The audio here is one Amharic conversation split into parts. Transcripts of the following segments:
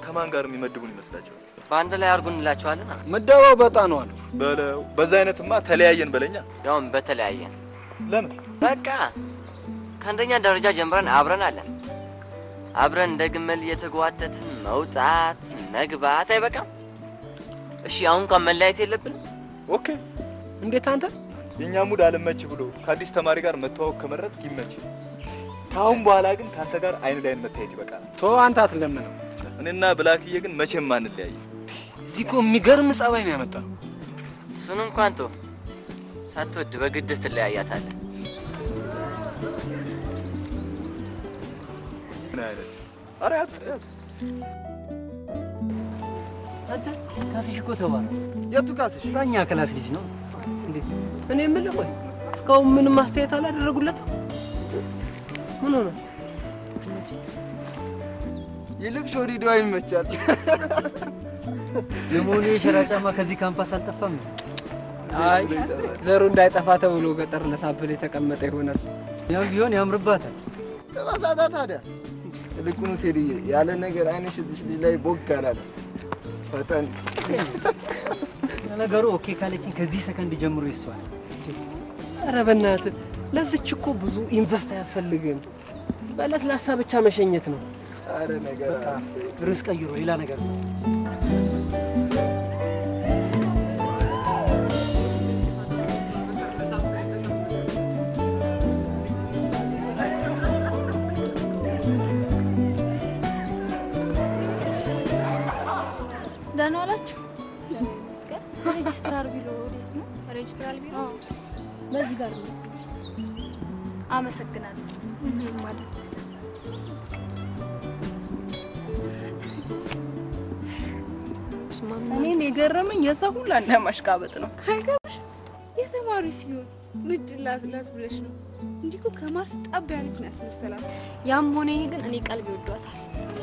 ከማን ጋር የሚመድቡን ይመስላቸዋል? በአንድ ላይ አድርጉ እንላቸዋለን። ምደባው በጣ ነው አሉ። በለው በዛ አይነትማ ተለያየን በለኛ። ያውም በተለያየን ለምን በቃ ከአንደኛ ደረጃ ጀምረን አብረን አለን። አብረን እንደ ግመል እየተጓተትን መውጣት መግባት አይበቃም? እሺ አሁን እንኳን መለያየት የለብንም? ኦኬ እንዴት አንተ የእኛ ሙድ አልመች ብሎ ከአዲስ ተማሪ ጋር መተዋወቅ ከመረጥ ይመች። ከአሁን በኋላ ግን ከአንተ ጋር አይን ላይን መታየት ይበቃል። ቶ አንተ አትለምነው። እኔና ብላክዬ ግን መቼም አንለያይ። እዚህ እኮ የሚገርም ጸባይ ነው ያመጣው። እሱን እንኳን ቶ ሳትወድ በግድህ ትለያያታለህ። ምን አይነት ኧረ ያት ያት አንተ ካስሽ እኮ ተባለ። የቱ ካስሽ? በእኛ ክላስ ልጅ ነው። እንዴ እኔ የምልህ ቆይ እስካሁን ምንም አስተያየት አላደረጉለትም? ምን ሆነ? ይልቅ ሾሪዶ ይመቻል። ለመሆኑ የሸራ ጫማ ከዚህ ካምፓስ አልጠፋም? አይ ዘሩ እንዳይጠፋ ተብሎ ገጠር ለሳብል የተቀመጠ ይሆናል። ያም ቢሆን ያምርባታል። ተባሳታ ታዲያ። ይልቁኑ ቴዲዬ ያለ ነገር አይንሽ እዚች ልጅ ላይ ቦግ አላለ። ፈጠን ለነገሩ ኦኬ ካለችኝ ከዚህ ሰከንድ ጀምሮ ይስዋል። ኧረ በእናትህ ለዚች እኮ ብዙ ኢንቨስት አያስፈልግም። በለስላሳ ብቻ መሸኘት ነው። አረ ነገር በቃ ርዕስ ቀይሮ ሌላ ነገር ነው። ደህና ዋላችሁ። ሬጅስትራር ቢሮ ወዴት ነው? ሬጅስትራር ቢሮ በዚህ ጋር ነው። አመሰግናለሁ። ማለት እኔን የገረመኝ የሰው ሁሉ አንድ ማሽቃበጥ ነው። አይገርምሽ? የተማሪው ሲሆን ምድላትላት ብለሽ ነው። እንዲህ እኮ ከማርስ ጠብ ያለች ነው ያስመሰላት። ያም ሆነ ይህ ግን እኔ ቀልብ ይወዷታል።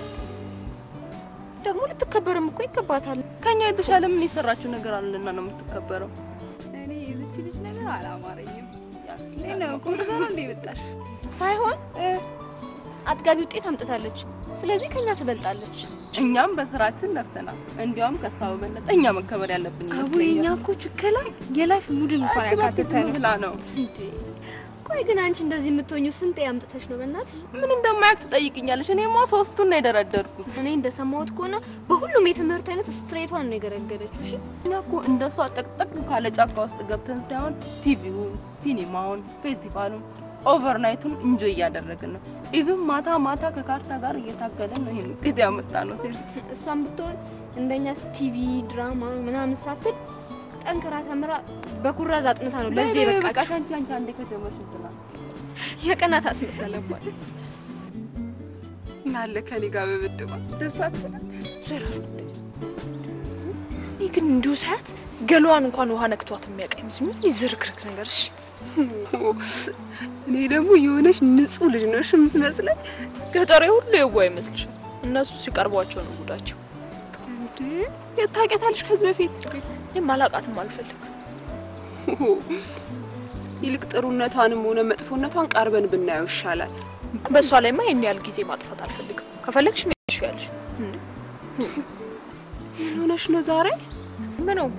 ደግሞ ልትከበርም እኮ ይገባታል። ከኛ የተሻለ ምን የሰራችው ነገር አለና ነው የምትከበረው? እኔ የዚች ልጅ ነገር አላማረኝም። ነው ቁም ነገር እንደ መጣሽ ሳይሆን አጥጋቢ ውጤት አምጥታለች። ስለዚህ ከኛ ትበልጣለች። እኛም በስራችን ለፍተናል። እንዲያውም ከሷ በበለጠ እኛ መከበር ያለብን አቡ የኛ እኮ ችከላ የላይፍ ሙድን እንኳን ያካተተ ነው ብላ ነው። ቆይ ግን አንቺ እንደዚህ የምትሆኚው ስንት ያምጥተሽ ነው? በእናትሽ ምን እንደማያውቅ ትጠይቅኛለሽ? እኔማ ሶስቱን ነው የደረደርኩት። እኔ እንደሰማሁት ከሆነ በሁሉም የትምህርት አይነት ስትሬቷን ነው የገረገደችው። እሺ እኛ እኮ እንደሷ ጠቅጠቅ ካለ ጫካ ውስጥ ገብተን ሳይሆን ቲቪውን፣ ሲኒማውን፣ ፌስቲቫሉን፣ ኦቨርናይቱን እንጆ እያደረግን ነው። ኢቭን ማታ ማታ ከካርታ ጋር እየታገልን ነው ይሄን ውጤት ያመጣ ነው። ሴርስ እሷም ብትሆን እንደኛ ቲቪ ድራማ ምናምን ሳትል ጠንክራ ተምራ በኩራዝ አጥንታ ነው ለዚህ በቃ በቃ አንቺ አንቺ አንዴ ከጀመርሽ እንትናል የቀናት አስመሰለባት። እናለ ከኔ ጋር በብድባ ደሳት ይህ ግን እንዲሁ ሳያት ገሏን እንኳን ውሃ ነክቷት የሚያውቅ አይመስልም። ይዝርክርክ ነገር እሺ። እኔ ደግሞ የሆነች ንጹህ ልጅ ነሽ የምትመስለኝ። ገጠሬ ሁሉ የዋ ይመስልሻል? እነሱ ሲቀርቧቸው ነው ጉዳቸው። እንዴ የት ታውቂያታለሽ? ከዚህ በፊት የማላቃትም አልፈልግ ይልቅ ጥሩነቷንም ሆነ መጥፎነቷን ቀርበን ብናየው ይሻላል። በእሷ ላይማ ይህን ያህል ጊዜ ማጥፋት አልፈልግም። ከፈለግሽ ሚያሽ ያለሽ ምን ሆነሽ ነው ዛሬ? ምን ነው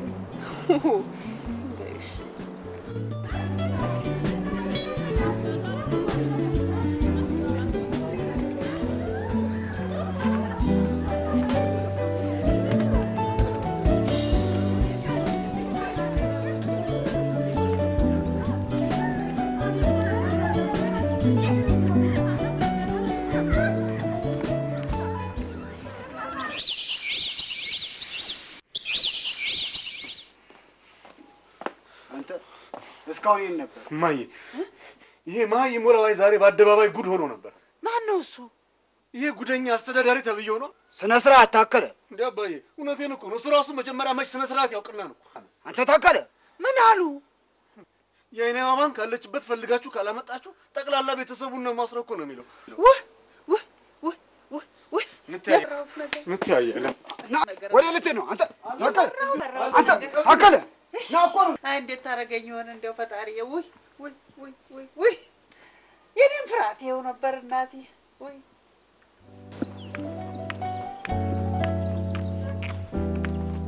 አንተ እስካሁን ይህን ነበር እማዬ፣ ይሄ መሀይ ሞላዋይ ዛሬ በአደባባይ ጉድ ሆኖ ነበር። ማን ነው እሱ? ይሄ ጉደኛ አስተዳዳሪ ተብዬው ነው። ስነ ስርዓት ታከለ። እንዲ አባዬ፣ እውነቴን እኮ ነው። እሱ ራሱ መጀመሪያ መች ስነ ስርዓት ያውቅና ነው። አንተ ታከለ ምን አሉ? የአይኔ ማማን ካለችበት ፈልጋችሁ ካላመጣችሁ ጠቅላላ ቤተሰቡን ነው ማስረው እኮ ነው የሚለው። ውህ ውህ ውህ ውህ ውህ እንተያያለን። ወደ ልትሄድ ነው አንተ ታከለ? አንተ ታከለ ና እኮ ነው አይ እንዴት ታደርገኝ ይሆን እንደው ፈጣሪዬ። ውይ ውይ ውይ ውይ ውይ የኔም ፍርሃት ይኸው ነበር እናቴ። ውይ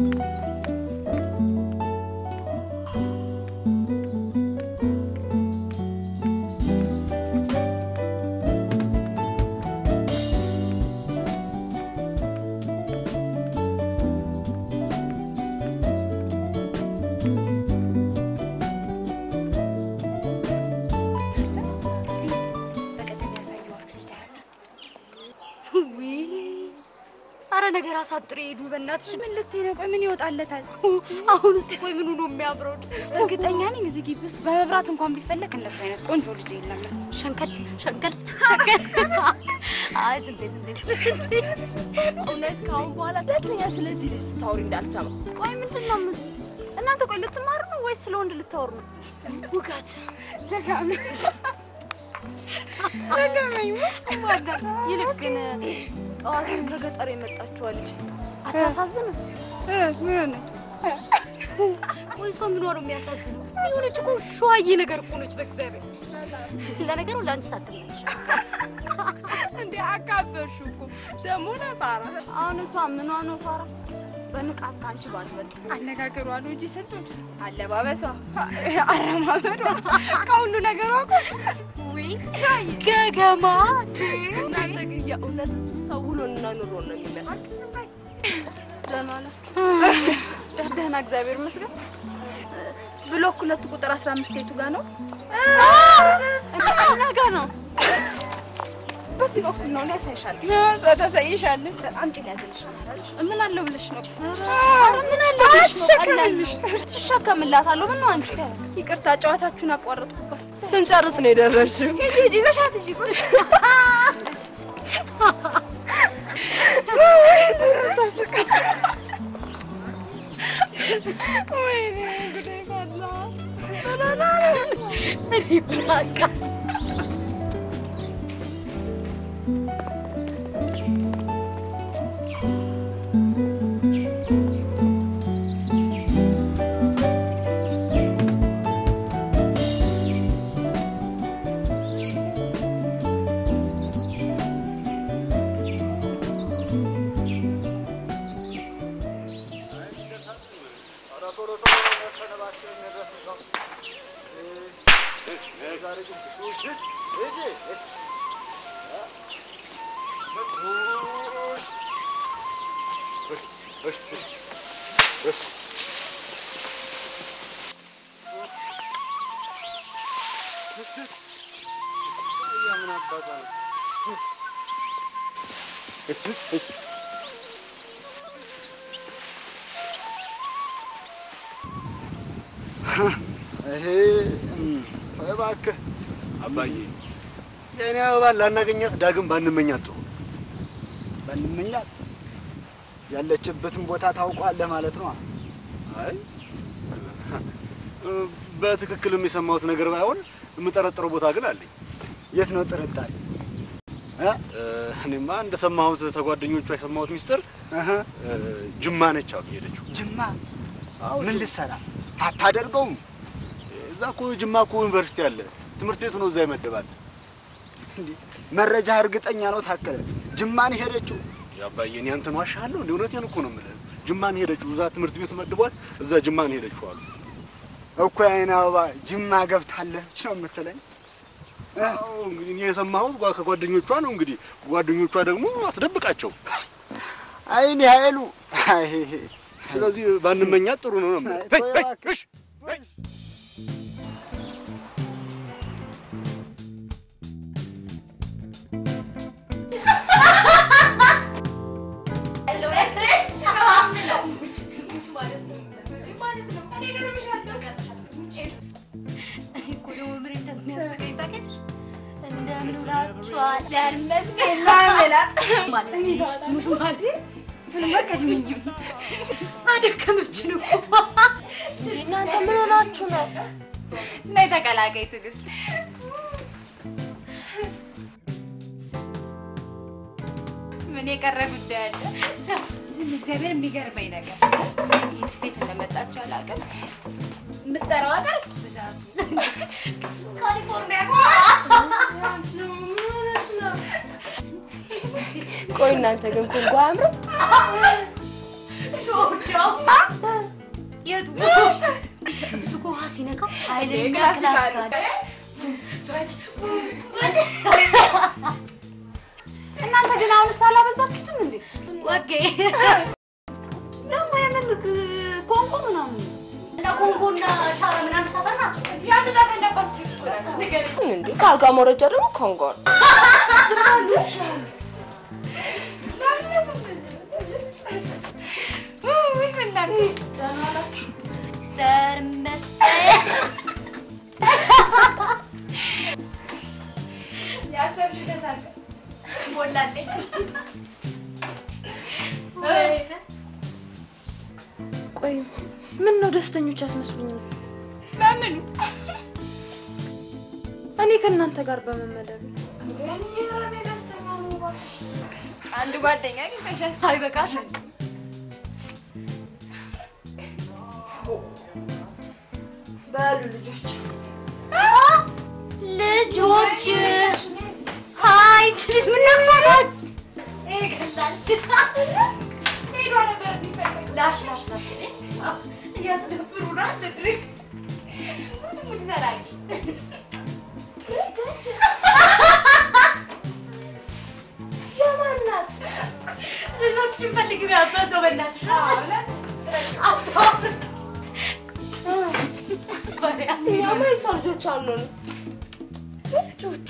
አረ ነገር አሳጥሬ ሄዱ። በእናትሽ ምን ልትይ ነው? ቆይ ምን ይወጣለታል? አሁን እሱ ቆይ ምኑ ነው የሚያምረው? እርግጠኛ ነኝ እዚህ ግቢ ውስጥ በመብራት እንኳን ቢፈለግ እንደሱ አይነት ቆንጆ ልጅ የለም። ሸንከል ሸንከል ሸንከል። አይ ዝም በይ ዝም በይ። እውነት ከአሁን በኋላ ሁለተኛ ስለዚህ ልጅ ስታወሪ እንዳልሰማ። ቆይ ምንድን ነው የምት- እናንተ ቆይ ልትማሩ ነው ወይስ ስለ ወንድ ልታወሩ ነው? ውጋት ደጋሚ ደጋሚ ይልቅ ግን ጠዋት ከገጠር የመጣችዋ ልጅ አታሳዝንም? ምን ሆነ? ወይ እሷ ምን ሆነ የሚያሳዝን? የሆነች እኮ ሸዋዬ ነገር እኮ ነች። በእግዚአብሔር ለነገሩ ለአንቺ ሳትመች እንዴ አካበርሽ እኮ ደግሞ ነፋራ። አሁን እሷ ምኗ ነው ፋራ? በንቃት ከአንቺ ባትበልጥ አነጋገሯ ነው እንጂ ስንቱን አለባበሷ፣ አረማመዷ ከሁሉ ነገሯ እኮ ውይ ገገማ እናንተ ግን የእውነት እሱ ሰው ውሎና ኑሮ ነው የሚመስል። ደህና ናችሁ? ደህና እግዚአብሔር ይመስገን። ብሎክ ሁለት ቁጥር አስራ አምስት የቱ ጋር ነው? እኛ ጋር ነው። በዚህ በኩል ነው። እኔ ያሳይሻለሁ። እሷ ታሳይሻለች። አምጪ ሊያዝልሽ ምን አለው ብለሽ ነው? ኧረ ምን አለ ብለሽ ነው? አትሸከምልሽ። ትሸከምላታለሁ። ምን ነው አንቺ? ይቅርታ ጨዋታችሁን አቋረጥኩባት። ስንጨርስ ነው የደረስሽው። ሂጂ ሂጂ፣ ይዘሻት ሂጂ። ቆይ ወይኔ ጉዴ ፈላ። እኔ ብላቃ ይሄ ተው እባክህ አባዬ፣ የእኔ አበባን ላናገኛት ዳግም ባንመኛት ጥሩ። ባንመኛት ያለችበትን ቦታ ታውቋለህ ማለት ነው። አይ በትክክልም የሰማሁት ነገር ባይሆን የምጠረጥረው ቦታ ግን አለኝ። የት ነው ጥርጣሬ? እኔማ እንደሰማሁት ተጓደኞቿ የሰማሁት ሚስጥር ጅማ ነች አሉ ሄደችው። ጅማ ምን ልትሰራ አታደርገውም? እዛ እኮ ጅማ እኮ ዩኒቨርሲቲ አለ። ትምህርት ቤቱ ነው እዛ ይመደባል። እንዴ መረጃ እርግጠኛ ነው ታከለ? ጅማን ሄደችው? ያባዬ እኔ አንተን ዋሻለሁ እንዴ? እውነቴን እኮ ነው የምልህ። ጅማን ሄደችው። እዛ ትምህርት ቤቱ መድቧት እዛ ጅማን ሄደችው አሉ እኮ የዓይን አበባ ጅማ ገብታለች ነው የምትለኝ? አዎ እንግዲህ እኔ የሰማሁት ጓ- ከጓደኞቿ ነው። እንግዲህ ጓደኞቿ ደግሞ አስደብቃቸው። አይኔ ኃይሉ አይ ስለዚህ ባንመኛት ጥሩ ነው ነው የምልህ። ተው ሄይ፣ ሄይ፣ እባክህ። እሽ፣ አደከመችን እኮ እናንተ ምን ሆናችሁ ነው? ነይ ተቀላቀይ ትዕግስት። ምን የቀረ ጉዳይ አለ? ዝም እግዚአብሔር የሚገርመኝ ነገር ይህን ስቴት እንደመጣች አላውቅም። የምትጠራው ሀገር ብዛቱ ካሊፎርኒያ ቆይ እናንተ ግን ኮንጎ አያምርም? የቱ እሱ እኮ ውሃ ሲነካው ኃይለኛ ክላሲካል። ክላሲካል እናንተ ግን አሁንስ አላበዛችሁትም እንዴ? ወጌ ደግሞ የምን ኮንጎ ምናምን እና ኮንጎና ሻራ ምናምን ሳተና ያን ዛት እንደባችሁ እንዴ ከአልጋ መውረጃ ደግሞ ኮንጎ ነው። ውይ ምን ላድርግ? ያሰብሽ ተሳካ ሞላልኝ። ቆይ ምን ነው ደስተኞች አትመስሉኝም? ለምን እኔ ከእናንተ ጋር በመመደብ አንድ ጓደኛ አግኝተሻል? ሳይበቃሽ በሉ ልጆች ልጆች ሀይ ችልጅ ምን ነበራል? ሄዶ ነበር የሚፈልግ ላሽ ላሽ ላሽ እያስደብሩናል። ድርግ ሙድ ሙድ ዘላቂ የማናት ልጆች ፈልግ ቢያበዘው በእናትሽ እኛማ የሷ ልጆች አንሆንም። ልጆች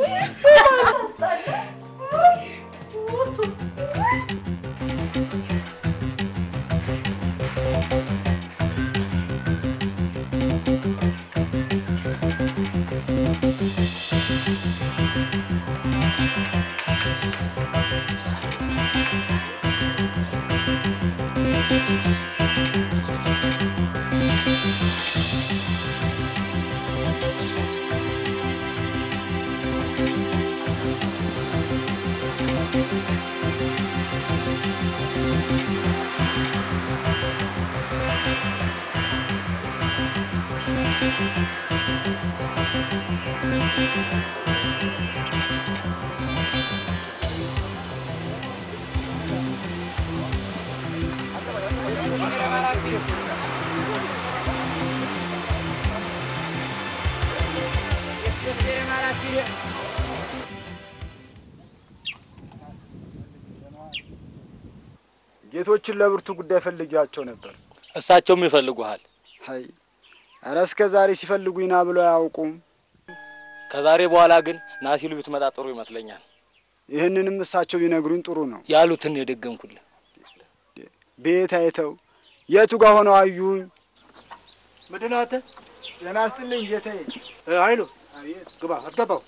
ጌቶችን ለብርቱ ጉዳይ ፈልጊያቸው ነበር። እሳቸውም ይፈልጉሃል። አይ ኧረ እስከ ዛሬ ሲፈልጉኝ ና ብለው አያውቁም። ከዛሬ በኋላ ግን ና ሲሉ ብትመጣ ጥሩ ይመስለኛል። ይህንንም እሳቸው ቢነግሩኝ ጥሩ ነው። ያሉትን የደገምኩልህ ቤት አይተው የቱ ጋር ሆነው አዩኝ። ምንድን ነው አንተ? ጤና ይስጥልኝ ጌታዬ። እ፣ ኃይሉ ግባ፣ አስገባው።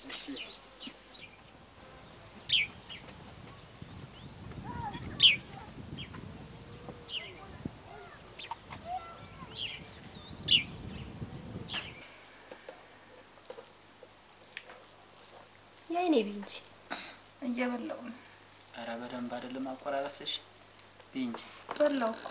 የአይኔ ቢ እንጂ እየበላሁ ነው። ኧረ በደንብ አይደለም አቆራረስሽ ብይ እንጂ በላሁ እኮ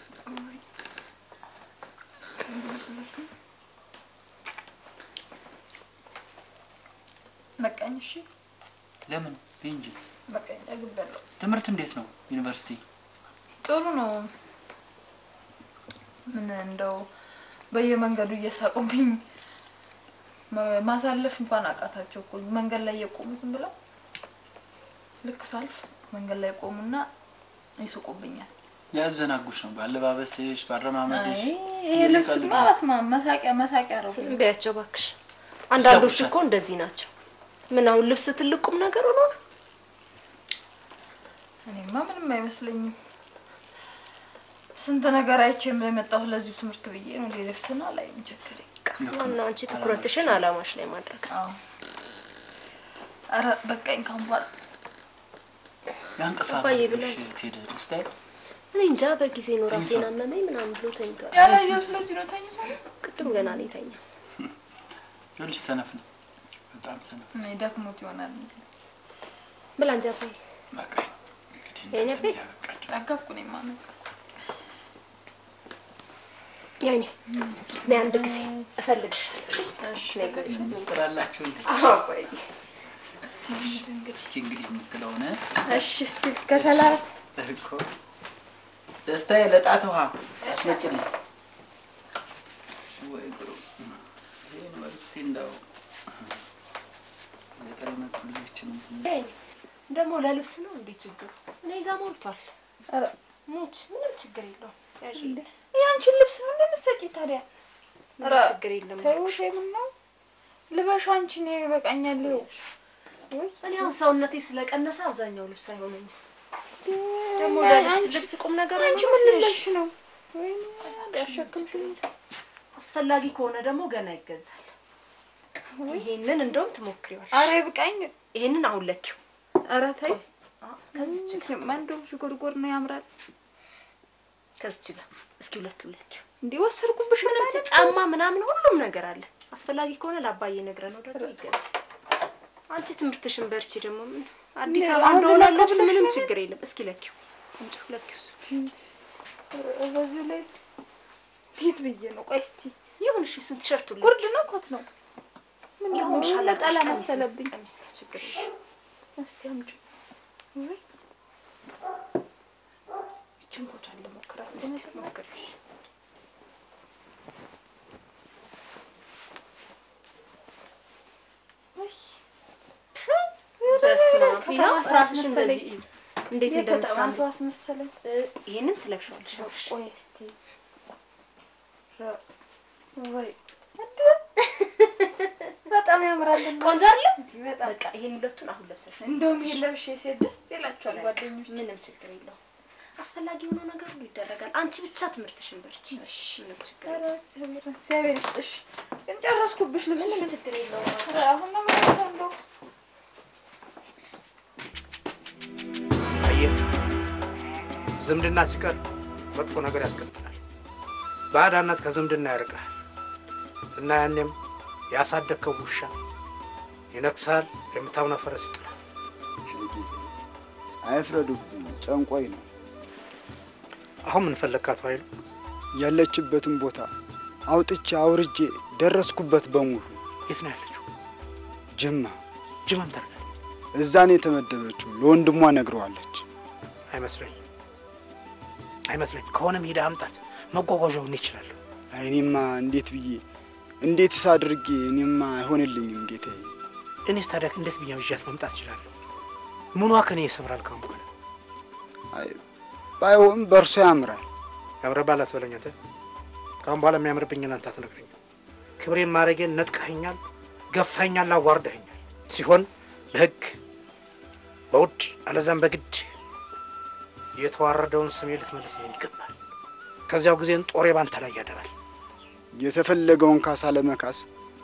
በቃኝ። እሺ ለምን ብይ እንጂ በቃኝ። ጠግቤያለሁ። ትምህርት እንዴት ነው ዩኒቨርሲቲ ጥሩ ነው። ምን እንደው በየመንገዱ እየሳቁብኝ ማ- ማሳለፍ እንኳን አቃታቸው እኮ መንገድ ላይ የቆሙ ዝም ብለው ልክ ሳልፍ መንገድ ላይ ቆሙና ይስቁብኛል። ያዘናጉሽ ነው በአለባበስሽ በአረማመድሽ አይ ይሄ ልብስማ በስመ አብ መሳቂያ መሳቂያ ነው። ቢያቸው እባክሽ። አንዳንዶች ይሳቁሻል። እኮ እንደዚህ ናቸው። ምን አሁን ልብስ ትልቅ ቁም ነገር ሆኖ ነው? እኔማ ምንም አይመስለኝም። ስንት ነገር አይቼ የመጣሁ ለዚሁ ትምህርት ብዬ ነው። እንደ ልብስና ላይ ቸገረኝ። ዋናው አንቺ ትኩረትሽን አላማሽ ላይ ማድረግ። አዎ ኧረ በቃኝ ካሁን በኋላ ያንቀፋ አባዬ ብሏል። ሄደ ስታይ እኔ እንጃ በጊዜ ነው ራሴን አመመኝ ምናምን ብሎ ተኝቷል። ያላየው ስለዚህ ነው ተኝቶ ቅድም ገና ነው የተኛ። ይኸውልሽ ሰነፍ ነው በጣም ሰነፍ እኔ ደክሞት ይሆናል። ብላ እንጂ አባዬ። በቃ የኔ አባዬ ጠገብኩ እኔማ ነው የኔ እኔ አንድ ጊዜ እፈልግሻለሁ። እሺ ነይ ግቢ። ምስጢር አላቸው እንዴ? አዎ አባዬ። እስቲ እንግዲህ እስኪ እንግዲህ የምትለውን እሺ እስቲ ከተላት እኮ ደስታዬ ለጣት ውሃ አስመጭልኝ። ወይ ጉሩ! ይሄ ዩኒቨርሲቲ እንደው ገጠር የመጡ ልጆችን እንትን ደግሞ ለልብስ ነው እንዴ ችግሩ? እኔ ጋር ሞልቷል። ሙች ምንም ችግር የለውም። ያዥልኝ። የአንቺን ልብስ ነው እንደምትሰጪ ታዲያ? ምንም ችግር የለም። ተይው ምን ነው ልበሽ አንቺ እኔ ይበቃኛል። ይኸው እኔ አሁን ሰውነቴ ስለቀነሰ አብዛኛው ልብስ አይሆነኝም። ደግሞ ያ- ለልብስ አንቺ- ልብስ ቁም ነገር አንቺ አይኖርም? ምን ልለብሽ ነው? ወይኔ ያሸክምሽኝ። አስፈላጊ ከሆነ ደግሞ ገና ይገዛል። ይሄንን እንደውም ትሞክሪዋለሽ። ኧረ ይብቃኝ። ይሄንን አሁን ለኪው። ኧረ ተይ ከዚች ጋር እንደውም ሽጎድጎድ ነው ያምራል። ከዚች ጋር እስኪ ሁለቱ ለኪው። እንዲህ ወሰድኩብሽ ምንም ማለት ነው? ጫማ ምናምን ሁሉም ነገር አለ። አስፈላጊ ከሆነ ለአባዬ ነግረ ነው ደግሞ ይገዛል። አንቺ ትምህርትሽን በርቺ። ደግሞ ምን አዲስ እንዴ፣ አበባ አሁን እንደሆነ ልለካ ልብስ ብለሽ ምንም ነው? ችግር የለም። እስኪ ለኪው እንጭ ለኪው እሱ በዚሁ ላይ ቲት ብዬ ነው። ቆይ እስቲ ይሁን እሺ። እሱን ቲሸርቱ ላይ ጉርድ ነው ኮት ነው? ምን ይሁን ነው ሻላ ነጠላ ቀሚስ ነው። መሰለብኝ። ቀሚስ ነው፣ ችግር የለም። እስቲ አምጪው። ወይ ይችን ኮቷን ልሞክራት። እስቲ ሞክሪሽ። በስመ አብ። ከተማ ይኸው ሰው ራስሽን አስመሰለኝ። በዚህ እዩ። እንዴት የከተማ እንደምታምሪ ሰው አስመሰለኝ። ይሄንን ትለብሻለሽ። ቆይ እስቲ ረ- ወይ በጣም ያምራል። ቆንጆ አይደለ? በጣም በቃ ይሄን ሁለቱን አሁን ለብሰሽ እንደውም ይሄን ለብሼ ሴት ደስ ይላቸዋል ጓደኞች። ምንም ችግር የለውም። አስፈላጊ የሆነው ነገር ሁሉ ይደረጋል። አንቺ ብቻ ትምህርትሽን በርቺ። ምንም ችግር ኧረ የለውም። እግዚአብሔር እግዚአብሔር ይስጥሽ። ግን ጨረስኩብሽ ልብስሽን። ምንም ችግር የለውም። ኧረ አሁን ነው የምለብሰው እንደው አየህ፣ ዝምድና ሲቀር መጥፎ ነገር ያስከትላል። ባዕዳነት ከዝምድና ያርቃል እና ያኔም ያሳደግከው ውሻ ይነክሳል፣ የምታምነው ፈረስ ይጥላል። አይፍረዱብኝ፣ ጨንቆይ ነው። አሁን ምን ፈለግካት ኃይሉ? ያለችበትን ቦታ አውጥቼ አውርጄ ደረስኩበት በሙሉ። የት ነው ያለችው? ጅማ ጅማም ታርጋል እዛ ነው የተመደበችው። ለወንድሟ ነግረዋለች። አይመስለኝም፣ አይመስለኝም። ከሆነም ሄደ አምጣት፣ መጓጓዣውን ይችላለሁ። አይ እኔማ እንዴት ብዬ እንዴትስ አድርጌ እኔማ አይሆንልኝም ጌታዬ። እኔስ ታዲያ እንዴት ብዬ ይዣት መምጣት እችላለሁ? ምኗ ከኔ ይሰብራል? ካሁን በኋላ አይ ባይሆን በእርሶ ያምራል። ያምረባል አትበለኝ አንተ። ካሁን በኋላ የሚያምርብኝን አንተ አትነግረኝም። ክብሬን ማድረጌን ነጥቀኸኛል፣ ገፋኸኛል፣ አዋርደኸኛል። ሲሆን በህግ በውድ አለዛም በግድ የተዋረደውን ስሜ ልትመልስልኝ ይገባል። ከዚያው ጊዜን ጦሬ ባንተ ላይ ያደራል። የተፈለገውን ካሳ ለመካስ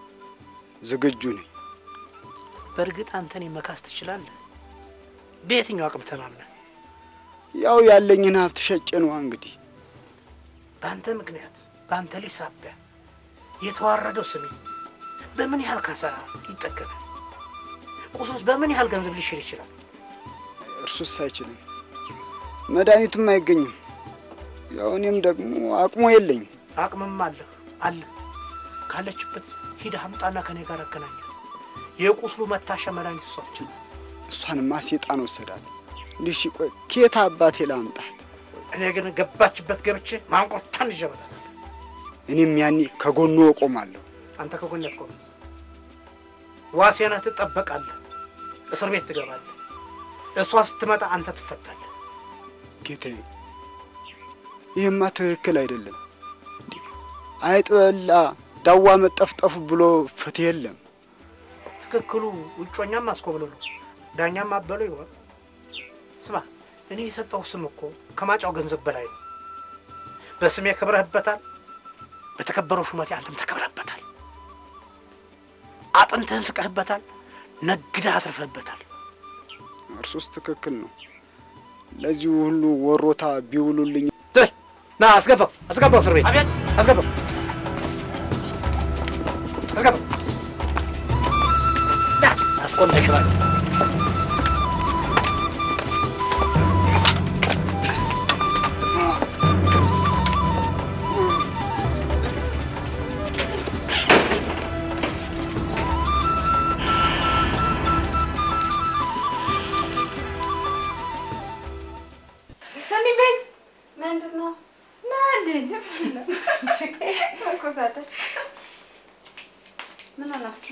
ዝግጁ ነኝ። በእርግጥ አንተን መካስ ትችላለህ። በየትኛው አቅም ተማምነህ? ያው ያለኝን ሀብት ሸጬ ነዋ እንግዲህ። በአንተ ምክንያት በአንተ ልጅ ሳቢያ የተዋረደው ስሜ በምን ያህል ካሳ ይጠገናል? ቁሱስ በምን ያህል ገንዘብ ሊሽር ይችላል? እርሱስ አይችልም፣ መድኃኒቱም አይገኝም። ያው እኔም ደግሞ አቅሙ የለኝም። አቅምም አለህ አለ ካለችበት ሂደህ አምጣና ከኔ ጋር አገናኛት። የቁስሉ መታሻ መድኃኒት እሷ ብቻ ናት። እሷንማ ሴጣን ወሰዳት። እንዲህ ሲቆይ ኬት አባቴ ላምጣት? እኔ ግን ገባችበት ገብቼ ማንቆታን ይዤ እመጣለሁ። እኔም ያኔ ከጎኑ እቆማለሁ። አንተ ከጎኔ አትቆምም። ዋሴነህ ትጠበቃለህ፣ እስር ቤት ትገባለህ። እሷ ስትመጣ አንተ ትፈታለህ። ጌታዬ፣ ይህማ ትክክል አይደለም። አይጥ በላ ዳዋ መጠፍጠፉ ብሎ ፍትህ የለም። ትክክሉ ውጮኛም አስኮብልሉ ዳኛም አበሉ ይሆን። ስማ፣ እኔ የሰጠው ስም እኮ ከማጫው ገንዘብ በላይ ነው። በስሜ ከብረህበታል፣ በተከበረው ሹመቴ አንተም ተከብረህበታል። አጥንትህን ፍቀህበታል፣ ነግደህ አትርፈህበታል። እርሱስ ትክክል ነው። ለዚሁ ሁሉ ወሮታ ቢውሉልኝ ና አስገባው፣ አስገባው፣ እስር ቤት አስገባው፣ አስገባው። አስቆንተሽዋል። ሰኒ ቤት ምንድን ነው? መኮሳተር ምን ሆናችሁ?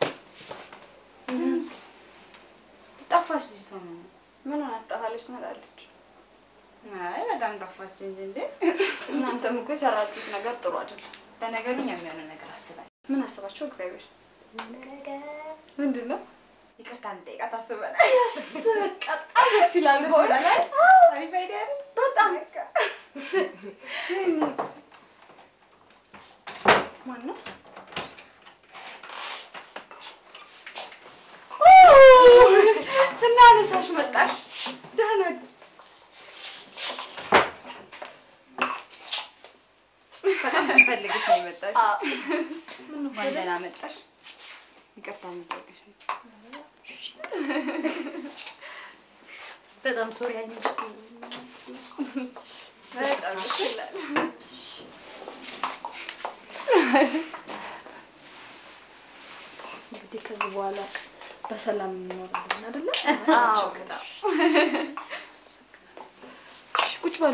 ጠፋች ልጅቷ። ምን ሆና ትጠፋለች? ትመጣለች። አይ በጣም ጠፋች እንጂ እንዴ! እናንተም እኮ የሰራችሁት ነገር ጥሩ አይደለም። ለነገሩ እኛ የሚሆነው ነገር አስባል። ምን አስባችሁ? እግዚአብሔር ምንድን ነው? ይቅርታ እንጠይቃት አስበናል። በጣም ደስ ይላል። በሆነ ላይ አሪፍ አይዲያ አይደል? በጣም ማን ነው? ስናነሳሽ መጣሽ። ደህና በጣም ትፈልግሽ ነው የመጣሽ። ምን እንኳን ደህና መጣሽ። ይቅርታ እንጠይቅሽ ነው። በጣም ሶሪ አይነት በጣም ደስ ይላል። እንግዲህ ከዚህ በኋላ በሰላም እንኖራለን አይደለ? አዎ በጣም እሺ፣ ቁጭ በሉ።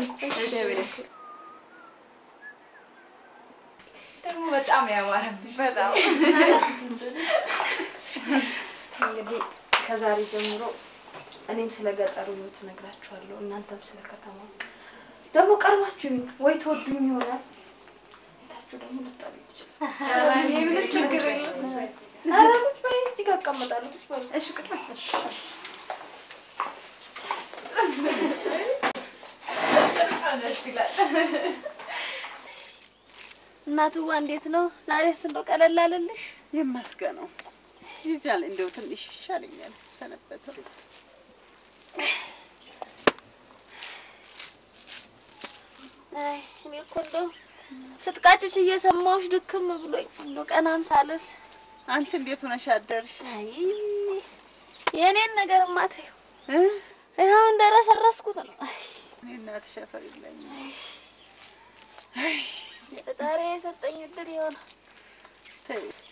ደግሞ በጣም ያማረብሽ። በጣም እንግዲህ ከዛሬ ጀምሮ እኔም ስለ ገጠሩ ህይወት እነግራችኋለሁ፣ እናንተም ስለ ከተማው። ደግሞ ቀርባችሁ ወይ ትወዱኝ ይሆናል ታችሁ ደግሞ ልጠሉ ኧረ እኔ ምንም ችግር የለም። ኧረ ቁጭ በይ፣ እዚህ ጋር እቀመጣለሁ። ቁጭ በይ። እሺ ቁጭ በይ። ደስ ይላል። እናትዋ እንዴት ነው? ዛሬስ እንደው ቀለል አለልሽ? ይመስገነው ይጃል እንደው ትንሽ ይሻለኛል ሰነበተው። አይ እኔ እኮ እንደው ስትቃጭሽ እየሰማሁሽ ድክም ብሎኝ እንደው ቀናም ሳልል አንቺ እንዴት ሆነሽ አደርሽ? አይ የእኔን ነገርማ ተይው፣ ይኸው እንደረሰረስኩት ነው። አይ እኔ እናትሽ አፈር የለኝም። ፈጣሪ የሰጠኝ እድል ይሆናል። ተይ እስቲ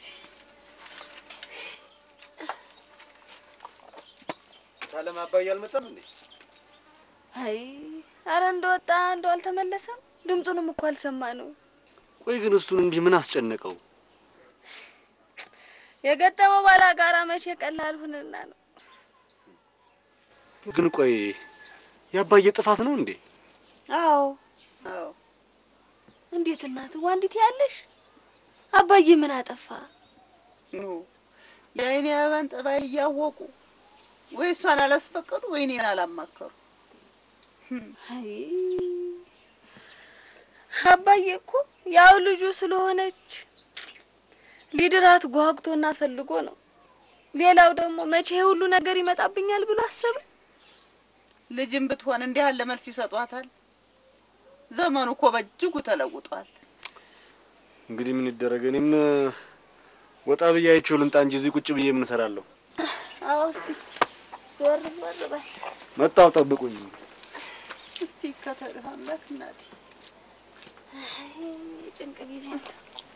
ታለም አባዬ አልመጣም እንዴ? አይ አረ እንደወጣ እንደው አልተመለሰም። ድምፁንም እኮ አልሰማ ነው። ቆይ ግን እሱን እንዲህ ምን አስጨነቀው? የገጠመው ባላጋራ መቼ ቀላል ሁንና ነው። ግን ቆይ የአባዬ ጥፋት ነው እንዴ? አዎ አዎ እንዴት እናትዋ እንዴት ያለሽ አባዬ ምን አጠፋ? ኑ የአይኔ አበባን ጠባይ እያወቁ ወይ እሷን አላስፈቀዱ ወይ እኔን አላማከሩ። አይ አባዬ እኮ ያው ልጁ ስለሆነች ሊድራት ጓጉቶና ፈልጎ ነው። ሌላው ደግሞ መቼ ይሄ ሁሉ ነገር ይመጣብኛል ብሎ አሰበ። ልጅም ብትሆን እንዲህ ያለ መልስ ይሰጧታል። ዘመኑ እኮ በእጅጉ ተለውጧል። እንግዲህ ምን ይደረግ? እኔም ወጣ ብዬ አይቼው ልምጣ እንጂ እዚህ ቁጭ ብዬ ምን እሰራለሁ? አዎ እስቲ ዞር ዞር በል። መጣው፣ ጠብቁኝ። እስቲ ይከተልህ አምላክ እናቴ። አይ ጭንቅ ጊዜ ነው።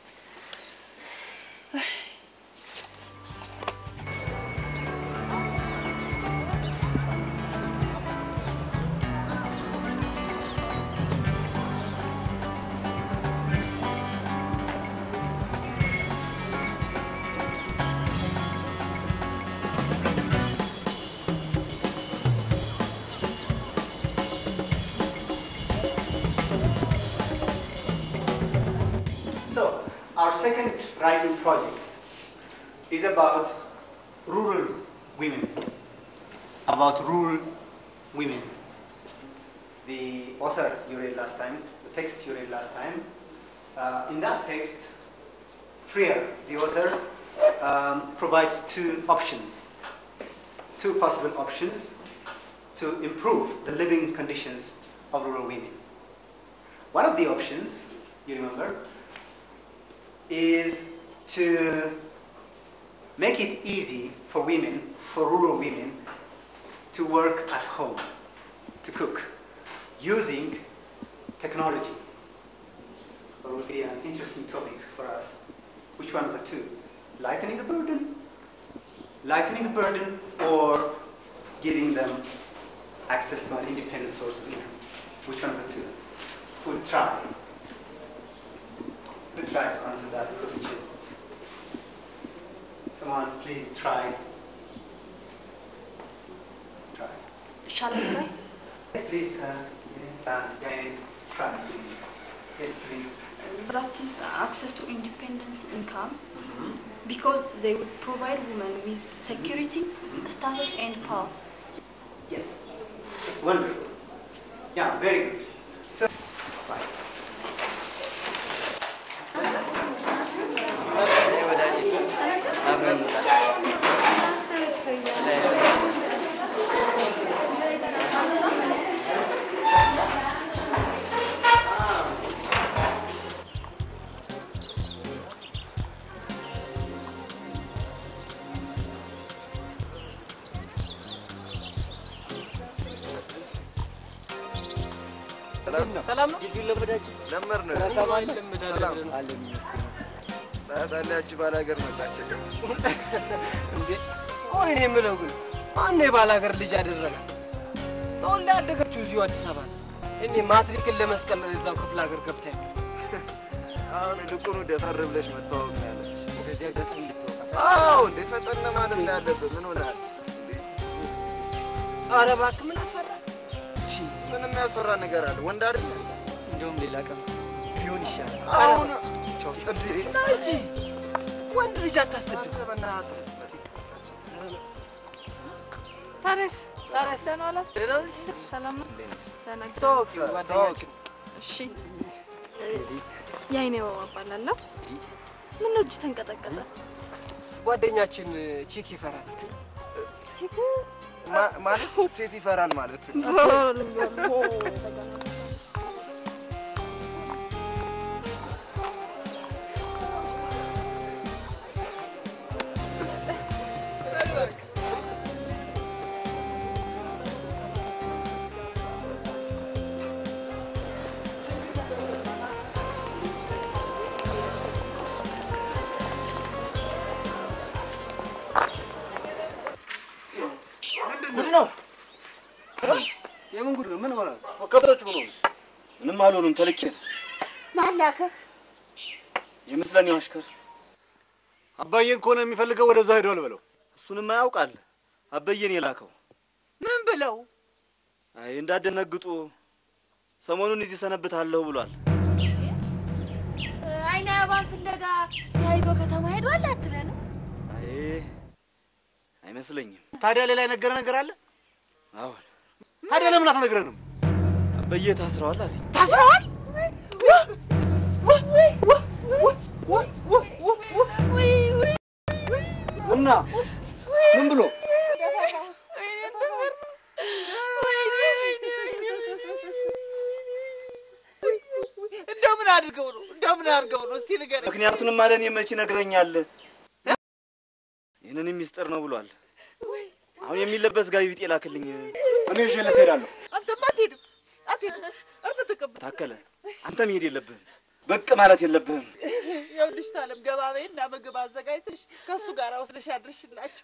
So, our second writing project is about rural women. About rural women. The author you read last time, the text you read last time, uh, in that text, Freer, the author, um, provides two options, two possible options to improve the living conditions of rural women. One of the options, you remember, is to make it easy for women, for rural women, to work at home, to cook, using technology. It would be an interesting topic for us. Which one of the two? Lightening the burden? Lightening the burden or giving them access to an independent source of income? Which one of the two? would try would try to answer that question. Someone please try. Try. Shall I try? Yes, please, uh, yeah, uh, yeah, try, please. Yes, please. That is access to independent income because they would provide women with security, status, and power. Yes. It's wonderful. Yeah, very good. So, right. ሰላም ነው። ግቢውን ለመዳችሁ ለመር ነው ሰላም ለምዳለን አለን ይመስገን። ታያታለች ባላገር መጣች። እንዴ ቆይ እኔ የምለው ግን ማነው የባል ሀገር ልጅ ያደረጋል? ተወልዳ ያደገችው እዚሁ አዲስ አበባ ነው። እኔ ማትሪክን ለመስቀል እዛው ክፍለ ሀገር ገብታ ያለ አሁን ልቁኑ ደፈር ብለሽ መተዋወቅ ነው ያለች። እንደዚህ አጋጣሚ ልትወቃ አዎ እንዴ ፈጠን ማለት ነው ያለብን። ምን ሆናል? ኧረ እባክህ ምን አስፈራ? ምን የሚያስፈራ ነገር አለ? ወንድ አይደል? እንደውም ሌላ ቀን ቢሆን ይሻላል። አሁን እንዴ ና እንጂ ወንድ ልጅ አታሰድብ። በእናትህ ታዲያስ ታዲያስ ደህና ዋላችሁ? ሰላም ነው? ደህና እግዚአብሔር ተዋወቂው ጓደኛችን እሺ የአይኔ አበባ እባላለሁ። ምን ነው እጅ ተንቀጠቀጠ? ጓደኛችን ቺክ ይፈራል። ቺክ ማ- ማለት ሴት ይፈራል ማለት ነው። ምንድን ነው? የምን ጉድ ነው? ምን ሆነ? ከብቶች ምን ሆኑ? ምንም አልሆኑም። ተልኬ ነው ማላከ የምስለኔው አሽከር አባዬን ከሆነ የሚፈልገው ወደዛ ሄዷል በለው። እሱንማ ያውቃል። አባዬን የላከው ምን ብለው አይ እንዳደነግጡ ሰሞኑን እዚህ ሰነብታለሁ ብሏል። አይነ አበባን ፍለጋ ተያይዞ ከተማ ሄዷል አትለንም? አይ አይመስለኝም። ታዲያ ሌላ የነገረ ነገር አለ? አሁን ታዲያ ለምን አትነግረንም? አባዬ ታስረዋል አለኝ። ታስረዋል? እና ምን ብሎ እንደው ምን አድርገው ነው? እንደው ምን አድርገው ነው? እስቲ ንገረኝ። ምክንያቱንም አለ እኔ መች ይነግረኛል። ይህንን ሚስጥር ነው ብሏል። አሁን የሚለበስ ጋቢ ቢጤ ላክልኝ። እኔ ይዤለት እሄዳለሁ። አንተማ አትሄድም፣ አትሄድም። እርፍ ተቀበል። ታከለ አንተ መሄድ የለብህም፣ ብቅ ማለት የለብህም። ይኸውልሽ ታለም ገባ በይና ምግብ አዘጋጅተሽ ከእሱ ጋር ወስደሽ አድርሽላቸው።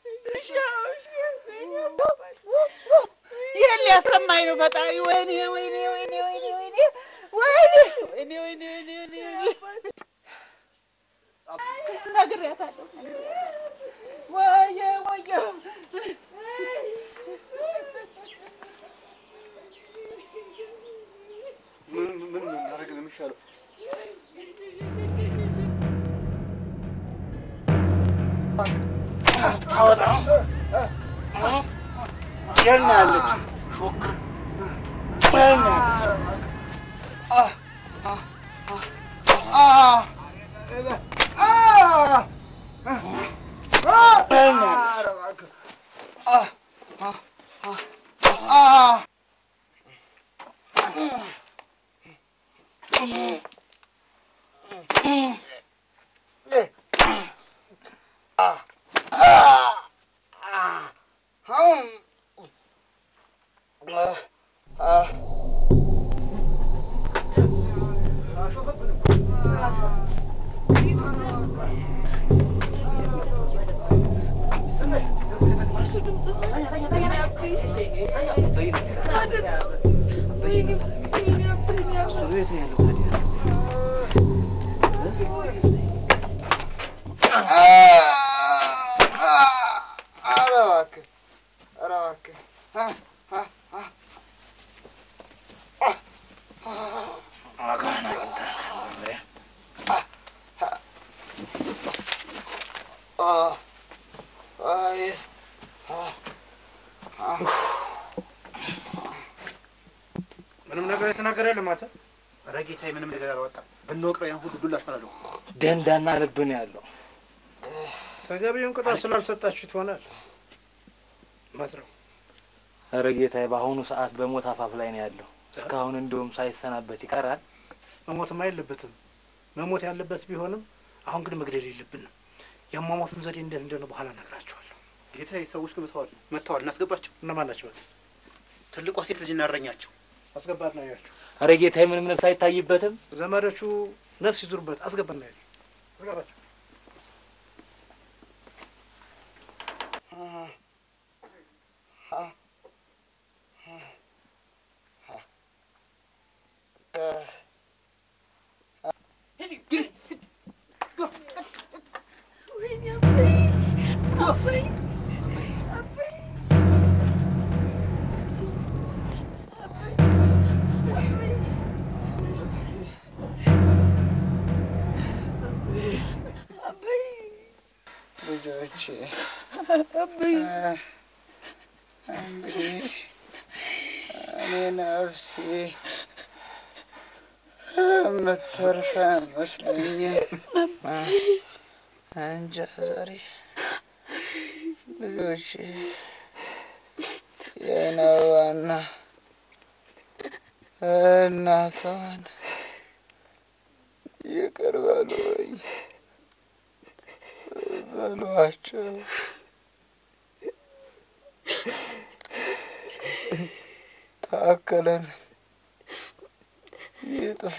ይህን ሊያሰማኝ ነው ፈጣሪ። ወይኔ ወይኔ ወይኔ ወይኔ ወይኔ ወይኔ ወይኔ ወይኔ ወይኔ ወይኔ ወይኔ ነግሬያታለሁ። ወየ ወየ ምን ምን ማድረግ ነው የሚሻለው? ታወጣ የት ነው ያለችው? ሾክ የት ነው ያለችው? የት ነው ያለችው? እሱን የት ነው ያለው ታዲያ? ኧረ እባክህ ኧረ እባክህ አ- አ- አ- አ- አይ አ- አ- ምንም ነገር የተናገረ የለም አንተ። ኧረ ጌታዬ ምንም ነገር አላወጣም። ብንወቅረው ያን ሁሉ ዱላ አስፈራለሁ። ደንዳና ልብ ነው ያለው። ተገቢውን ቅጣት ስላልሰጣችሁት ይሆናል። መስረው ኧረ ጌታዬ በአሁኑ ሰዓት በሞት አፋፍ ላይ ነው ያለው። እስካሁን እንዲሁም ሳይሰናበት ይቀራል። መሞትም አይለበትም። መሞት ያለበት ቢሆንም አሁን ግን መግደል የለብንም። የሟሟቱን ዘዴ እንዴት እንደሆነ በኋላ እነግራችኋለሁ። ጌታዬ ሰዎች ግን መተዋል መጥተዋል። እናስገባቸው። እነማን ናቸው? ትልቋ ሴት ልጅ እናረኛቸው። አስገባት ነው ያቸው። ኧረ ጌታዬ ምንም ነፍስ አይታይበትም። ዘመዶቹ ነፍስ ይዙሩበት። አስገባት ነው ያቸው። አስገባቸው። ልጆቼ እንግዲህ እኔ ነፍሴ የምትተርፍ አይመስለኝም። እንጃ ዛሬ ልጆቼ የነዋና እናቷን ይቅር በሉኝ በሏቸው። ታከለን ይጥፋ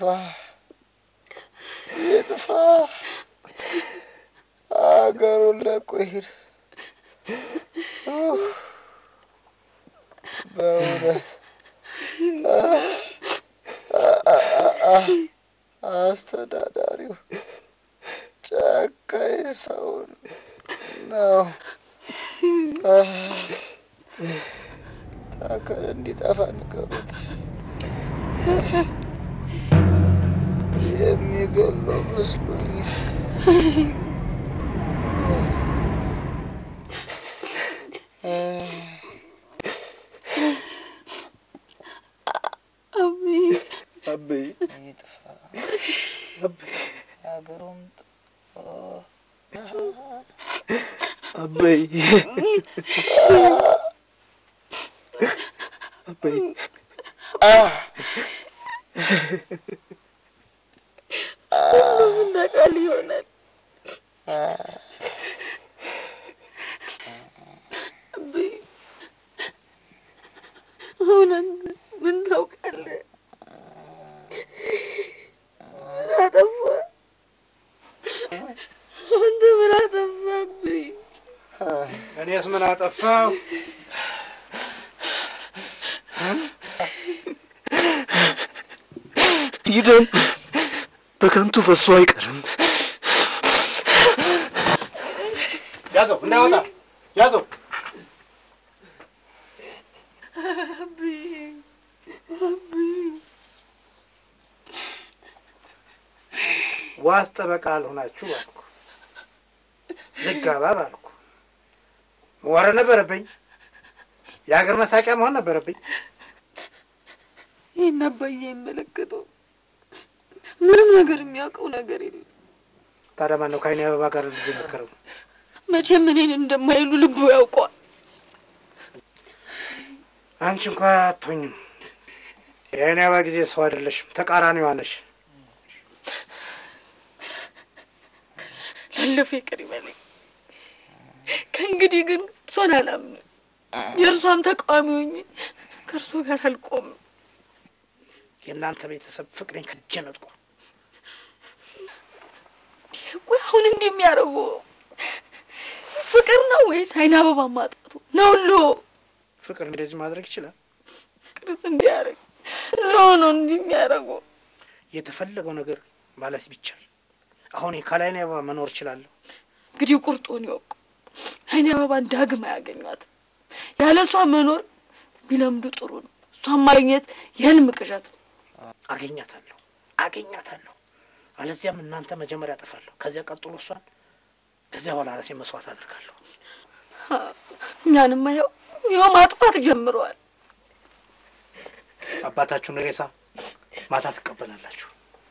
ይጥፋ፣ አገሩን ለቆ ይሂድ። ኡህ፣ በእውነት አ- አ- አ- አ- አስተዳዳሪው ጨካኝ ሰው ነው። ታከለ እንዲጠፋ ንገሩት። የሚገለው መስሎኛል። አበይ ይጥፋ አገሩም አበይ አበይ ሁሉም ነገር ይሆናል። አቤ፣ አሁን አንተ ምን ታውቃለህ? ምን አጠፋ? አንተ ምን አጠፋብኝ? እኔስ ምን አጠፋው? ይህ ደም በከንቱ ፈሶ አይቀርም። ያዘው፣ እንዳይወጣ ያዘው። አቤ፣ አቤ፣ ዋስ ጠበቃ አልሆናችሁ ባልኩ፣ ልጋባ ባልኩ፣ መዋረድ ነበረብኝ። የሀገር መሳቂያ መሆን ነበረብኝ። ይህን አባዬ አይመለከተው። ምንም ነገር የሚያውቀው ነገር የለም። ታዲያ ማነው ከዓይኔ አበባ ጋር ልጅ የመከረው? መቼም እኔን እንደማይሉ ልቡ ያውቀዋል። አንቺ እንኳ አትሆኝም። የዓይኔ አበባ ጊዜ ሰው አይደለሽም፣ ተቃራኒዋ ነሽ። ላለፈ ይቅር ይበለኝ። ከእንግዲህ ግን እርሷን አላምንም። የእርሷም ተቃዋሚ ሆኜ ከእርሶ ጋር አልቆምም። የእናንተ ቤተሰብ ፍቅሬን ከእጄ ነጥቆ ቆይ አሁን እንዲህ የሚያደርጉ ፍቅር ነው ወይስ አይን አበባ ማጣቱ ነው? ሎ ፍቅር እንደዚህ ማድረግ ይችላል? ፍቅርስ እንዲያደርግ ለሆኖ እንዲህ የሚያደርጉ የተፈለገው ነገር ማለት ቢቻል አሁን ከላይን አበባ መኖር እችላለሁ። እንግዲህ ቁርጡን ይወቁ። አይኔ አበባን ዳግም አያገኟትም። ያለ እሷ መኖር ቢለምዱ ጥሩ ነው። እሷን ማግኘት የህልም ቅዠት ነው። አገኛታለሁ አገኛታለሁ። አለዚያም እናንተ መጀመሪያ አጠፋለሁ፣ ከዚያ ቀጥሎ እሷን፣ ከዚያ በኋላ ራሴ መስዋዕት አድርጋለሁ። እኛንማ ይኸው ይኸው ማጥፋት ጀምረዋል። አባታችሁን ሬሳ ማታ ትቀበላላችሁ።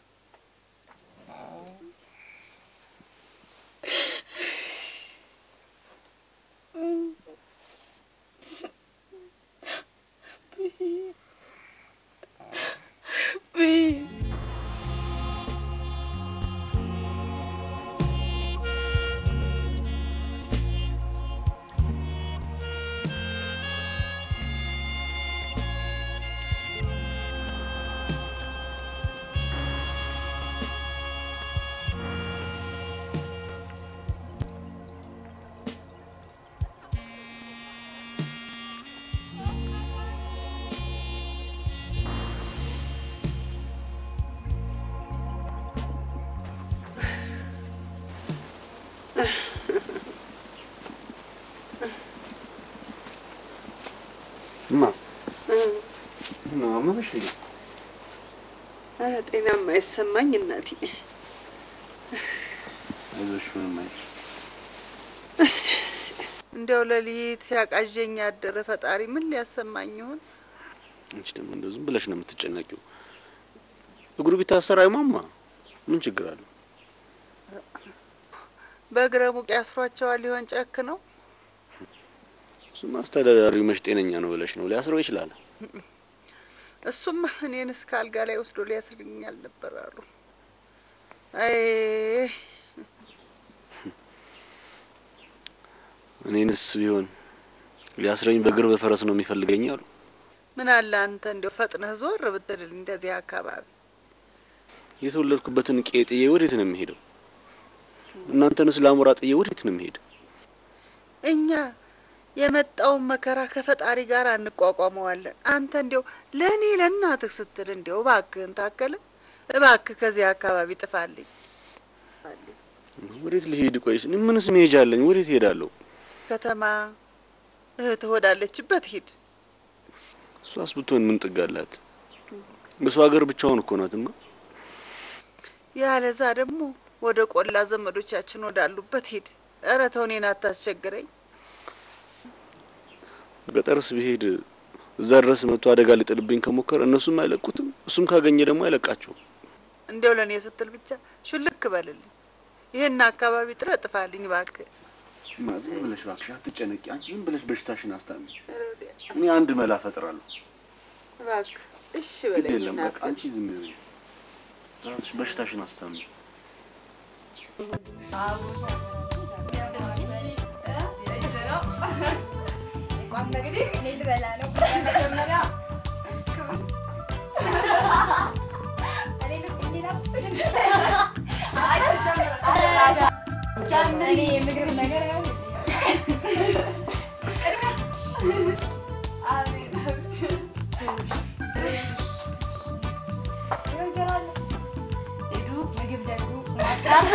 እማ ነው አመመሽ እንዴ? ኧረ ጤና የማይሰማኝ እናቴ። አይዞሽ ምንም አይልሽ። እንዲያው ሌሊት ሲያቃዠኝ ያደረ ፈጣሪ ምን ሊያሰማኝ ይሆን? አንቺ ደግሞ እንደው ዝም ብለሽ ነው የምትጨነቂው። እግሩ ቢታሰር አይሟማ ምን ችግር አለው? በእግረ ሙቅ ያስሯቸዋል ሊሆን ጨክ ነው። እሱማ አስተዳዳሪው መች ጤነኛ ነው ብለሽ ነው ሊያስረው ይችላል። እሱማ እኔን እስከ አልጋ ላይ ወስዶ ሊያስርኛል ነበር አሉ። አይ እኔንስ ቢሆን ሊያስረኝ በእግር በፈረስ ነው የሚፈልገኝ አሉ። ምን አለ አንተ እንዲያው ፈጥነህ ዞር ብትልልኝ እንደዚህ አካባቢ የተወለድኩበትን ቄ ጥዬ ወዴት ነው የሚሄደው? እናንተንስ ላሞራ ጥዬ ወዴት ነው የሚሄደው? እኛ የመጣውን መከራ ከፈጣሪ ጋር እንቋቋመዋለን። አንተ እንዲያው ለእኔ ለእናትህ ስትል እንዲያው እባክህን ታከለ እባክህ ከዚህ አካባቢ ጥፋልኝ። ወዴት ልሄድ? ቆይስ እኔ ምንስ መሄጃ አለኝ? ወዴት እሄዳለሁ? ከተማ እህትህ ወዳለችበት ሂድ። እሷስ ብትሆን ምን ጥግ አላት? በሰው ሀገር ብቻውን እኮ ናትማ። ያለዛ ደግሞ ወደ ቆላ ዘመዶቻችን ወዳሉበት ሂድ። ኧረ ተው እኔን አታስቸግረኝ። ገጠርስ ብሄድ እዛ ድረስ መጥቶ አደጋ ሊጥልብኝ ከሞከረ እነሱም አይለቁትም፣ እሱም ካገኘ ደግሞ አይለቃቸውም። እንዲያው ለእኔ ስትል ብቻ ሹልክ በልልኝ። ይህን አካባቢ ጥረህ ጥፋልኝ እባክህ። እማ ዝም ብለሽ እባክሽ አትጨነቂ። አንቺ ዝም ብለሽ በሽታሽን አስታሚ። እኔ አንድ መላ ፈጥራለሁ። እባክህ እሺ ግድ በለኝ የለም በቃ እናትህ። አንቺ ዝም በይ፣ ራስሽ በሽታሽን አስታሚ። እንግዲህ እኔ ልበላ ነው። መጀመሪያ እኔ የምግብ ነገር ምግብ ደግሞ ማጥራት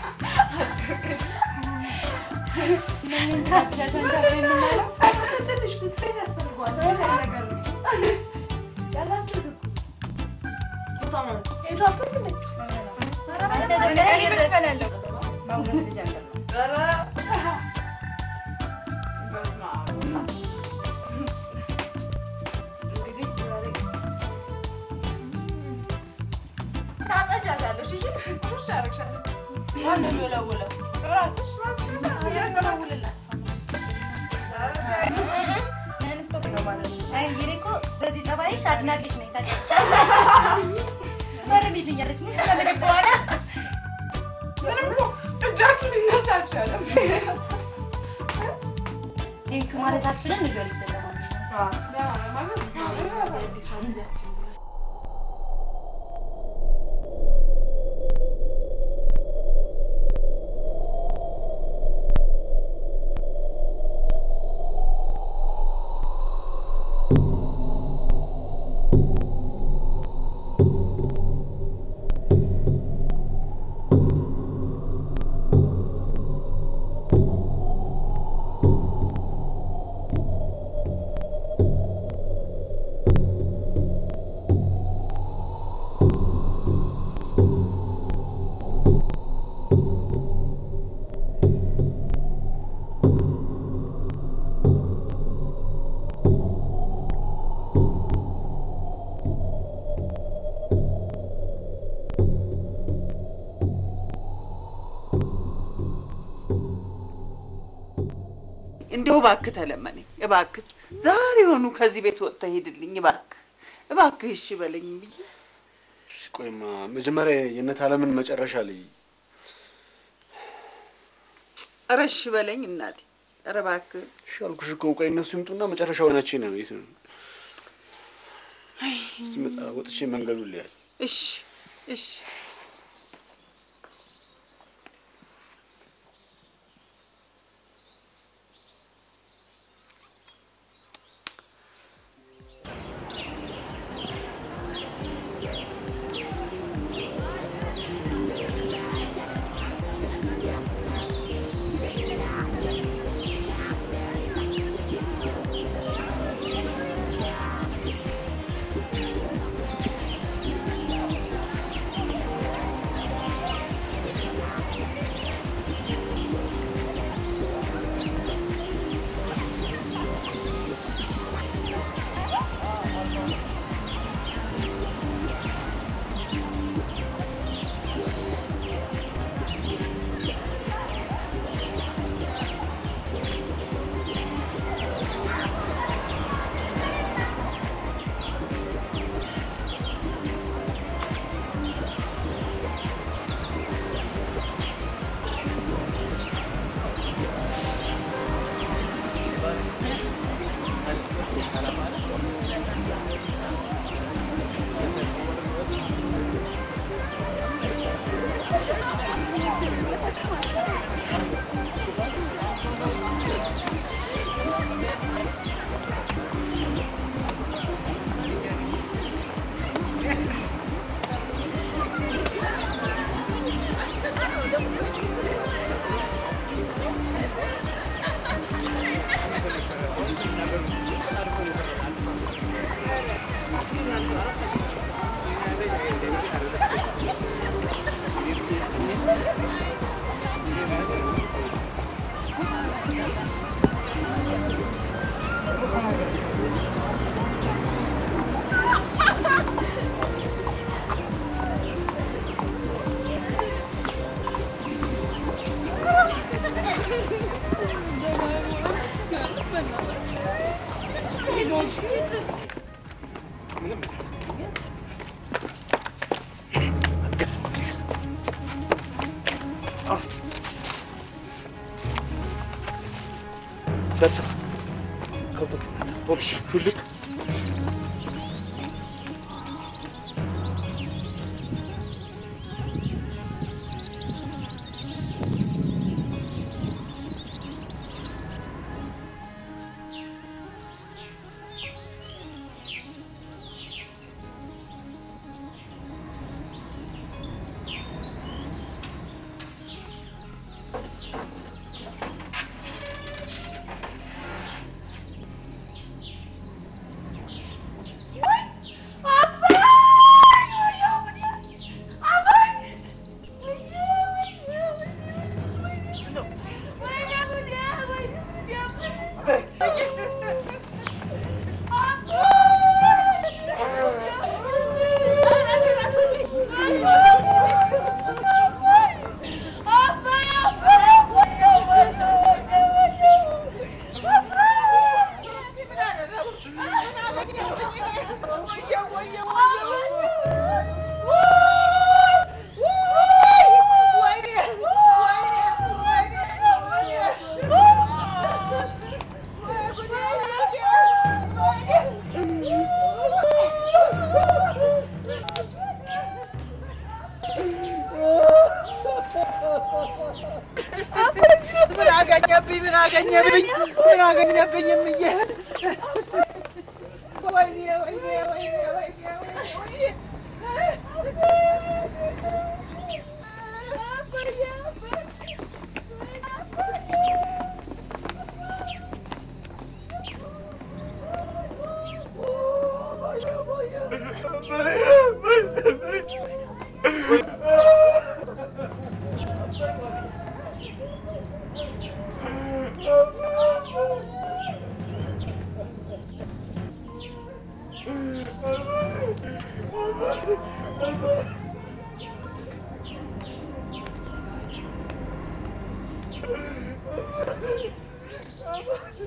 ትንሽ ብስኩት ያስፈልገዋል። ነገር ነው ያላችሁት እኮ ታጠጃታለሽ። እሺ ቁርሽ አደረግሻለሁ። ማነው የሚወለውለው? ራስሽ ራስሽ ያወለውልላት ስቶፕ ነው ማለት ነው። አይ እንግዲህ እኮ በዚህ ጠባይሽ አድናቂሽ ነኝ ታውቂያለሽ። መረም ይልኛለች ምን ስለምንም በኋላ ምንም እኮ እጃችሁ ሊነሳ አልቻለም። ቴንክ ማለታችንን ንገሪት ለማንኛውም እንደው እባክህ ተለመነኝ እባክህ፣ ዛሬ ሆኑ ከዚህ ቤት ወጥተህ ሂድልኝ እባክህ፣ እባክህ እሺ በለኝ ብዬ እሺ፣ ቆይማ መጀመሪያ የእነት አለምን መጨረሻ ልይ። ኧረ እሺ በለኝ እናቴ፣ ኧረ እባክህ እሺ አልኩሽ እኮ ቆይ እነሱ ይምጡና መጨረሻው ናችን ነው የት ነው ስመጣ ወጥቼ መንገዱን ልያል። እሺ እሺ ደርሰህ ከብቶ ቶልሽ ሹልክ ምን አገኘብኝ? ምን አገኘብኝ? ምን አገኘብኝ? እምዬ ወይኔ ወይኔ ወይኔ ወይኔ ወይኔ Oh,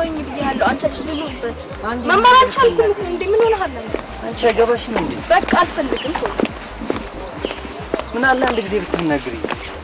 ተወኝ ብያለሁ። አንተ ልጅ ልኑርበት። መማር አልቻልኩም እንዴ? ምን ሆነሃል? አንተ? አንቺ አይገባሽም እንዴ? በቃ አልፈልግም። ተወኝ። ምን አለ አንድ ጊዜ ብትናገሪ።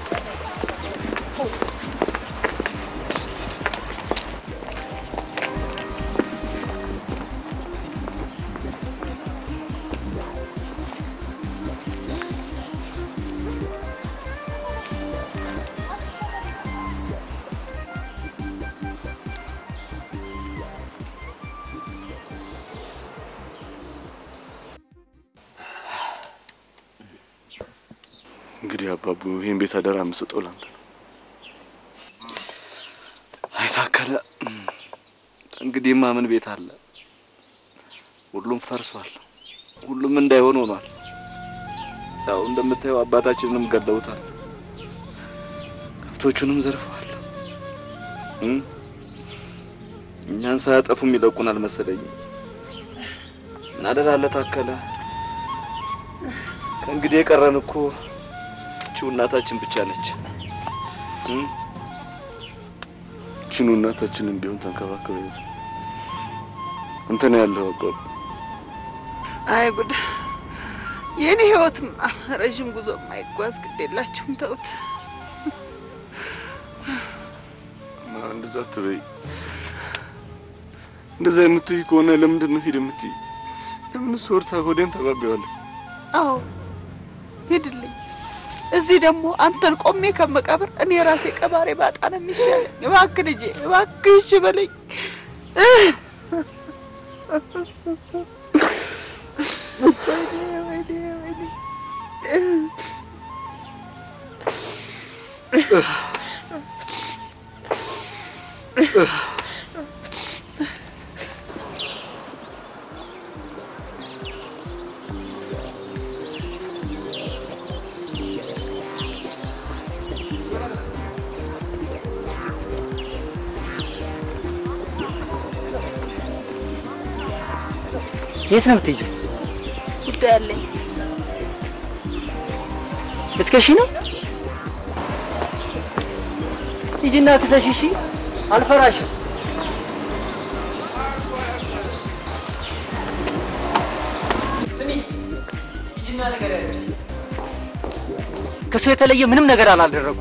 እንግዲህ አባቡ ይህን ቤት አደራ የምሰጠው ላንተ ነው። አይታከለ እንግዲህማ ምን ቤት አለ? ሁሉም ፈርሷል። ሁሉም እንዳይሆን ሆኗል። ያው እንደምታየው አባታችንንም ገለውታል። ከብቶቹንም ዘርፈዋል። እም? እኛን ሳያጠፉም ይለቁናል መሰለኝ። እናደራለ ታከለ ከእንግዲህ የቀረን እኮ እቺው እናታችን ብቻ ነች። እም? እቺኑ እናታችንን ቢሆን ተንከባከበ ይዘ አንተ ነው ያለው አባቡ። አይ ጉድ! የኔ ህይወትማ ረዥም ጉዞ የማይጓዝ ግድ የላችሁም ተውት። ማ እንደዛ አትበይ። እንደዛ የምትይ ከሆነ ለምንድን ነው ሂድ የምትይ? ለምን እሱ ወርታ ሆዴን ተባቢዋለሁ። አዎ ሂድልኝ። እዚህ ደግሞ አንተን ቆሜ ከመቃብር እኔ ራሴ ቀባሪ ባጣ ነው የሚሻለኝ። እባክህ ልጄ፣ እባክህ እሺ በለኝ። ወይኔ ወይኔ ወይኔ የት ነው የምትሄጂው? ጉዳይ አለኝ። ልትከሺ ነው? ሂጂና ክሰሽ። እሺ፣ አልፈራሽም። ስሚ፣ ሂጂና ነገር ያለች ከሰው የተለየ ምንም ነገር አላደረጉም።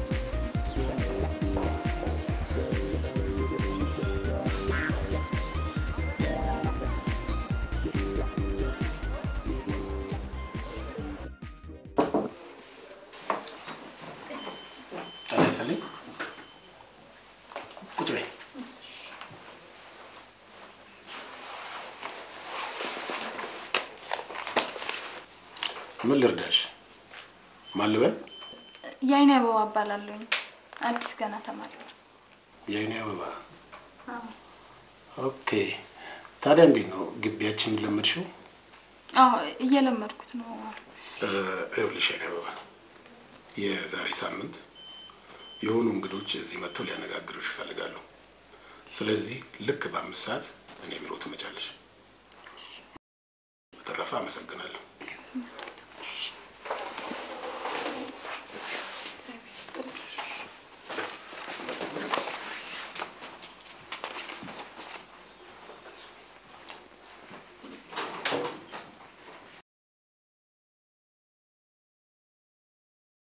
ተነስልኝ። ቁጭ በይ። ምን ልርዳሽ? ማን ልበል? የአይኔ አበባ እባላለሁኝ። አዲስ ገና ተማሪ ነኝ። የአይኔ አበባ። አዎ። ኦኬ። ታዲያ እንዴት ነው ግቢያችንን ለመድሽው? አዎ እየለመድኩት ነው። እ፣ ይኸውልሽ የአይኔ አበባ የዛሬ ሳምንት የሆኑ እንግዶች እዚህ መጥተው ሊያነጋግሩሽ ይፈልጋሉ። ስለዚህ ልክ በአምስት ሰዓት እኔ ቢሮ ትመጫለሽ። በተረፈ አመሰግናለሁ።